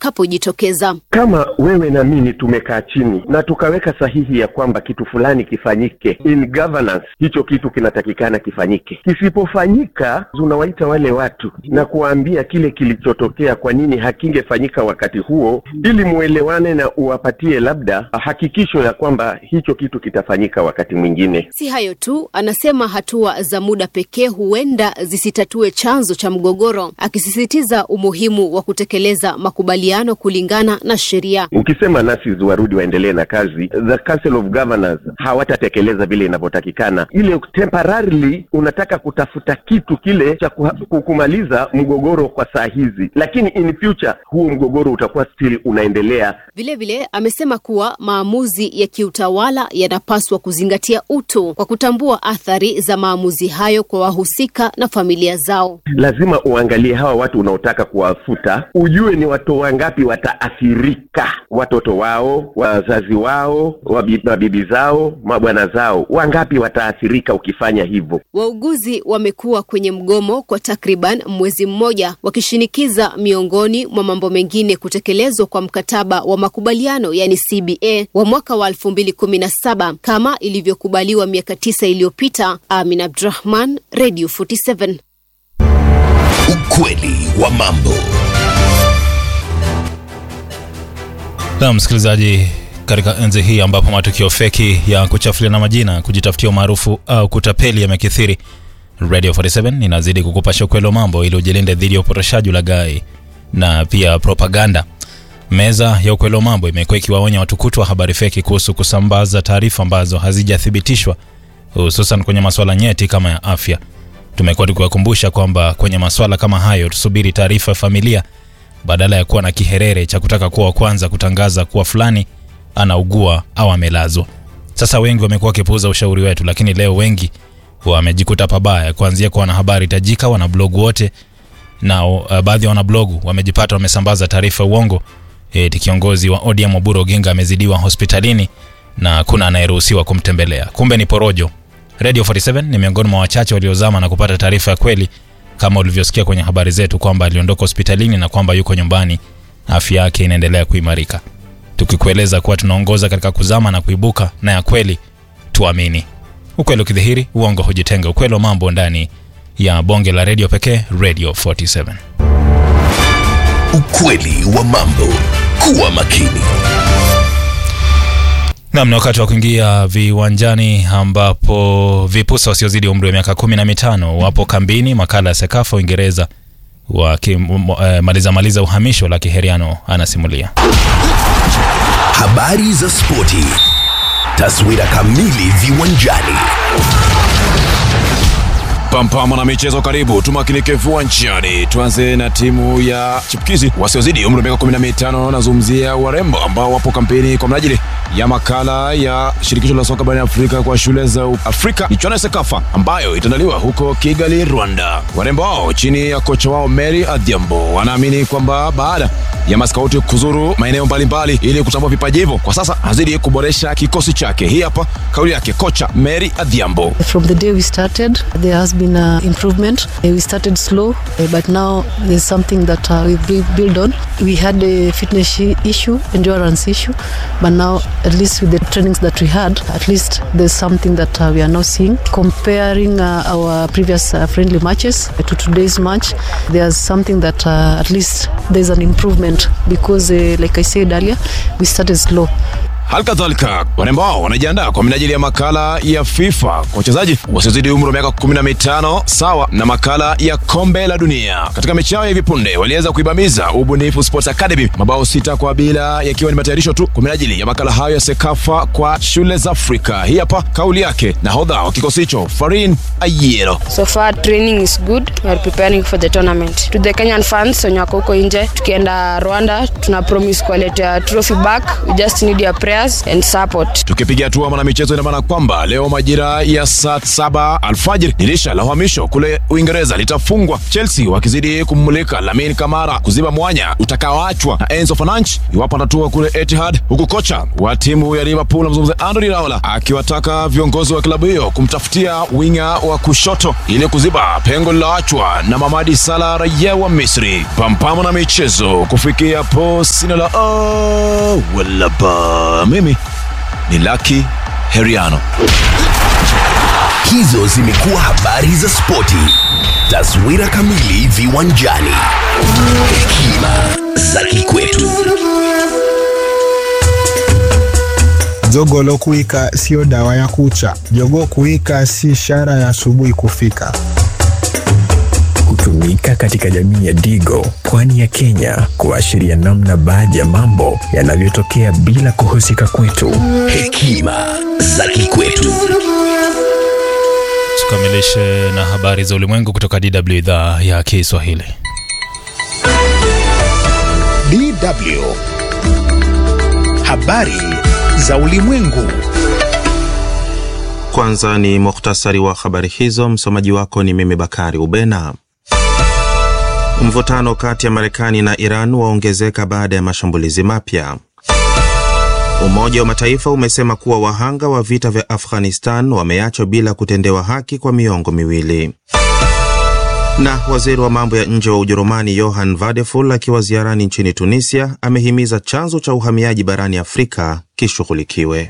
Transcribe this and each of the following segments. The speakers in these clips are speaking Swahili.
itakapojitokeza. Kama wewe na mimi tumekaa chini na tukaweka sahihi ya kwamba kitu fulani kifanyike in governance, hicho kitu kinatakikana kifanyike. Kisipofanyika, unawaita wale watu na kuwaambia kile kilichotokea, kwa nini hakingefanyika wakati huo, ili muelewane na uwapatie labda hakikisho ya kwamba hicho kitu kitafanyika wakati mwingine. Si hayo tu, anasema hatua za muda pekee huenda zisitatue chanzo cha mgogoro, akisisitiza umuhimu wa kutekeleza makubaliano kulingana na sheria. Ukisema nurses warudi waendelee na kazi, the council of governors hawatatekeleza vile inavyotakikana. Ile temporarily unataka kutafuta kitu kile cha kuha- kumaliza mgogoro kwa saa hizi, lakini in future huo mgogoro utakuwa still unaendelea. Vilevile amesema kuwa maamuzi ya kiutawala yanapaswa kuzingatia utu kwa kutambua athari za maamuzi hayo kwa wahusika na familia zao. Lazima uangalie hawa watu unaotaka kuwafuta, ujue ni watu wangapi wataathirika, watoto wao, wazazi wao, wabi- mabibi zao, mabwana zao, wangapi wataathirika ukifanya hivyo. Wauguzi wamekuwa kwenye mgomo kwa takriban mwezi mmoja wakishinikiza miongoni mwa mambo mengine kutekelezwa kwa mkataba wa makubaliano yani CBA wa mwaka wa 2017 kama ilivyokubaliwa miaka tisa iliyopita. Amin Abdurahman, Radio 47. Ukweli wa mambo. Na msikilizaji, katika enzi hii ambapo matukio feki ya kuchafuliana majina, kujitafutia umaarufu au kutapeli yamekithiri, Radio 47 inazidi kukupasha ukweli wa mambo ili ujilinde dhidi ya upotoshaji, ulaghai na pia propaganda. Meza ya ukweli wa mambo imekuwa ikiwaonya watu kutwa habari feki kuhusu kusambaza taarifa ambazo hazijathibitishwa, hususan kwenye masuala nyeti kama ya afya. Tumekuwa tukiwakumbusha kwamba kwenye masuala kama hayo tusubiri taarifa ya familia badala ya kuwa na kiherere cha kutaka kuwa wa kwanza kutangaza kuwa fulani anaugua au amelazwa. Sasa wengi wamekuwa wakipuuza ushauri wetu, lakini leo wengi wamejikuta pabaya, kuanzia kwa wanahabari tajika, wanablogu wote na uh, baadhi ya wanablogu wamejipata wamesambaza taarifa ya uongo eti kiongozi wa ODM Oburu Oginga amezidiwa hospitalini na kuna anayeruhusiwa kumtembelea. Kumbe ni porojo. Radio 47 ni miongoni mwa wachache waliozama na kupata taarifa ya kweli kama ulivyosikia kwenye habari zetu kwamba aliondoka hospitalini na kwamba yuko nyumbani, afya yake inaendelea kuimarika. Tukikueleza kuwa tunaongoza katika kuzama na kuibuka na ya kweli, tuamini. Ukweli ukidhihiri, uongo hujitenga. Ukweli wa mambo ndani ya bonge la redio pekee, Radio 47. Ukweli wa mambo. Kuwa makini. Nam, ni wakati wa kuingia viwanjani ambapo vipusa wasiozidi umri wa miaka kumi na mitano wapo kambini. Makala ya Sekafa Uingereza wakimaliza maliza uhamisho la Kiheriano anasimulia. Habari za spoti. Taswira kamili viwanjani. Pampama na michezo, karibu tumakinike viwanjani. Tuanze na timu ya chipukizi wasiozidi umri wa miaka 15. Nazungumzia warembo ambao wapo kampeni kwa minajili ya makala ya shirikisho la soka barani Afrika kwa shule za Afrika, michuano ya Sekafa ambayo itaandaliwa huko Kigali, Rwanda. Warembo hao chini ya kocha wao Mary Adhiambo wanaamini kwamba baada ya maskauti kuzuru maeneo mbalimbali ili kutambua vipaji hivyo, kwa sasa azidi kuboresha kikosi chake. Hii hapa kauli yake kocha Mary Adhiambo. From the day we started, there has been a improvement. Uh, We started slow, uh, but now there's something that uh, we build- build on. We had a fitness i- issue, endurance issue, but now at least with the trainings that we had, at least there's something that uh, we are now seeing. Comparing uh, our previous uh, friendly matches to today's match, there's something that uh, at least there's an improvement because, uh, like I said earlier, we started slow. Hali kadhalika warembo hao wanajiandaa kwa minajili ya makala ya FIFA kwa wachezaji wasiozidi umri wa miaka 15 sawa na makala ya kombe la dunia. Katika mechi yao ya hivi punde waliweza kuibamiza Ubunifu Sports Academy mabao sita kwa bila, yakiwa ni matayarisho tu kwa minajili ya makala hayo ya Sekafa kwa shule za Afrika. Hii hapa kauli yake nahodha wa kikosi hicho Farin Ayero. So far training is good. We are preparing for the tournament. To the Kenyan fans wenye wako huko nje, tukienda Rwanda tuna promise kuwaletea trophy back. We just need your prayer prayers and support. Tukipiga hatua mwanamichezo, ina maana kwamba leo majira ya saa saba alfajiri dirisha la uhamisho kule Uingereza litafungwa, Chelsea wakizidi kummulika Lamine Kamara kuziba mwanya utakaoachwa na Enzo Fernandes iwapo atatua kule Etihad, huku kocha wa timu ya Liverpool mzungumze Andoni Raola akiwataka viongozi wa klabu hiyo kumtafutia winga wa kushoto ili kuziba pengo lililoachwa na Mamadi Salah raia wa Misri. Pampamo na michezo kufikia po sina la oh, wala ba. Mimi ni Lucky Heriano. Hizo zimekuwa habari za spoti. Taswira kamili viwanjani. Hekima za kikwetu. Jogoo kuwika sio dawa ya kucha. Jogoo kuwika si ishara ya asubuhi kufika. Hutumika katika jamii ya Digo, pwani ya Kenya, kuashiria namna baadhi ya mambo yanavyotokea bila kuhusika kwetu. Hekima za kikwetu. Tukamilishe na habari za ulimwengu kutoka DW idhaa ya Kiswahili. DW. Habari za ulimwengu. Kwanza ni muhtasari wa habari hizo. Msomaji wako ni mimi Bakari Ubena. Mvutano kati ya Marekani na Iran waongezeka baada ya mashambulizi mapya. Umoja wa Mataifa umesema kuwa wahanga wa vita vya Afghanistan wameachwa bila kutendewa haki kwa miongo miwili. Na waziri wa mambo ya nje wa Ujerumani Johann Vadeful akiwa ziarani nchini Tunisia amehimiza chanzo cha uhamiaji barani Afrika kishughulikiwe.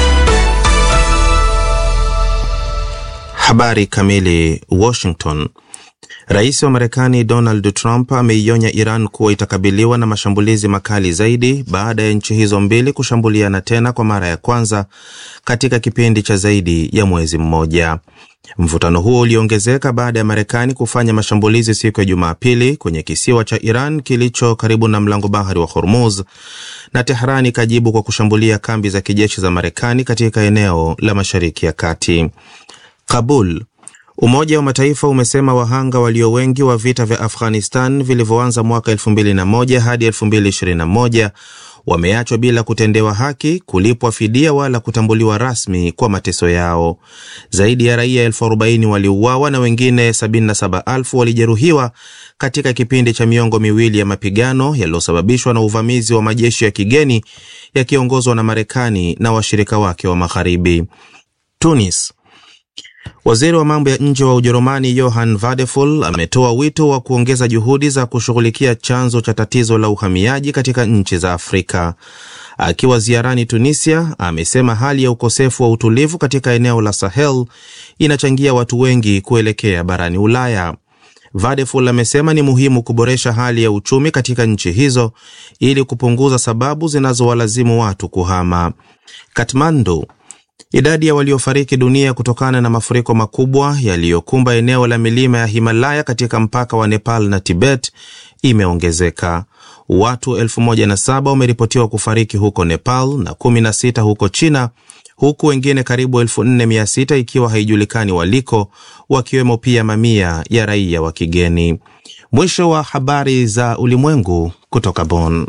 Habari kamili. Washington. Rais wa Marekani Donald Trump ameionya Iran kuwa itakabiliwa na mashambulizi makali zaidi baada ya nchi hizo mbili kushambuliana tena kwa mara ya kwanza katika kipindi cha zaidi ya mwezi mmoja. Mvutano huo uliongezeka baada ya Marekani kufanya mashambulizi siku ya Jumapili kwenye kisiwa cha Iran kilicho karibu na mlango bahari wa Hormuz, na Tehran ikajibu kwa kushambulia kambi za kijeshi za Marekani katika eneo la Mashariki ya Kati. Kabul. Umoja wa Mataifa umesema wahanga walio wengi wa vita vya Afghanistan vilivyoanza mwaka 2001 hadi 2021 wameachwa bila kutendewa haki, kulipwa fidia wala kutambuliwa rasmi kwa mateso yao. Zaidi ya raia elfu arobaini waliuawa na wengine 77,000 walijeruhiwa katika kipindi cha miongo miwili ya mapigano yaliyosababishwa na uvamizi wa majeshi ya kigeni yakiongozwa na Marekani na washirika wake wa Magharibi. Tunis. Waziri wa mambo ya nje wa Ujerumani Johann Vadeful ametoa wito wa kuongeza juhudi za kushughulikia chanzo cha tatizo la uhamiaji katika nchi za Afrika. Akiwa ziarani Tunisia, amesema hali ya ukosefu wa utulivu katika eneo la Sahel inachangia watu wengi kuelekea barani Ulaya. Vadeful amesema ni muhimu kuboresha hali ya uchumi katika nchi hizo ili kupunguza sababu zinazowalazimu watu kuhama. Kathmandu Idadi ya waliofariki dunia kutokana na mafuriko makubwa yaliyokumba eneo la milima ya Himalaya katika mpaka wa Nepal na Tibet imeongezeka. Watu elfu moja na saba wameripotiwa kufariki huko Nepal na kumi na sita huko China, huku wengine karibu elfu nne mia sita ikiwa haijulikani waliko, wakiwemo pia mamia ya raia wa kigeni. Mwisho wa habari za ulimwengu kutoka Bonn.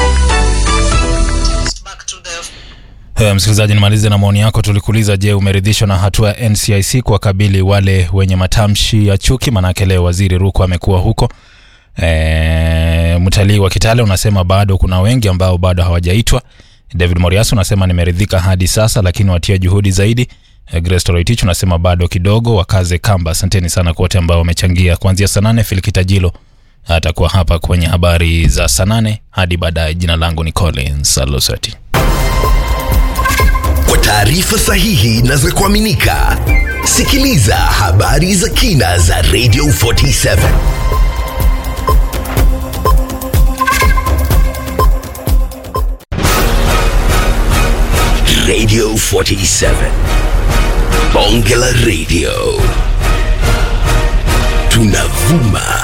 Uh, msikilizaji, nimalize na maoni yako. Tulikuuliza, je, umeridhishwa na hatua ya NCIC kuwakabili wale wenye matamshi ya chuki? Manake leo waziri Ruko amekuwa huko. E, mtalii wa Kitale unasema bado kuna wengi ambao bado hawajaitwa. David Moriasu unasema nimeridhika hadi sasa, lakini watia juhudi zaidi. E, Grace Toroitich unasema bado kidogo, wakaze kamba. Asanteni sana kwa wote ambao wamechangia kuanzia saa nane. Filikitajilo atakuwa hapa kwenye habari za saa nane hadi baadaye. Jina langu ni Collins Alosati. Kwa taarifa sahihi na za kuaminika, sikiliza habari za kina za Radio 47 Radio 47 Bonge la Radio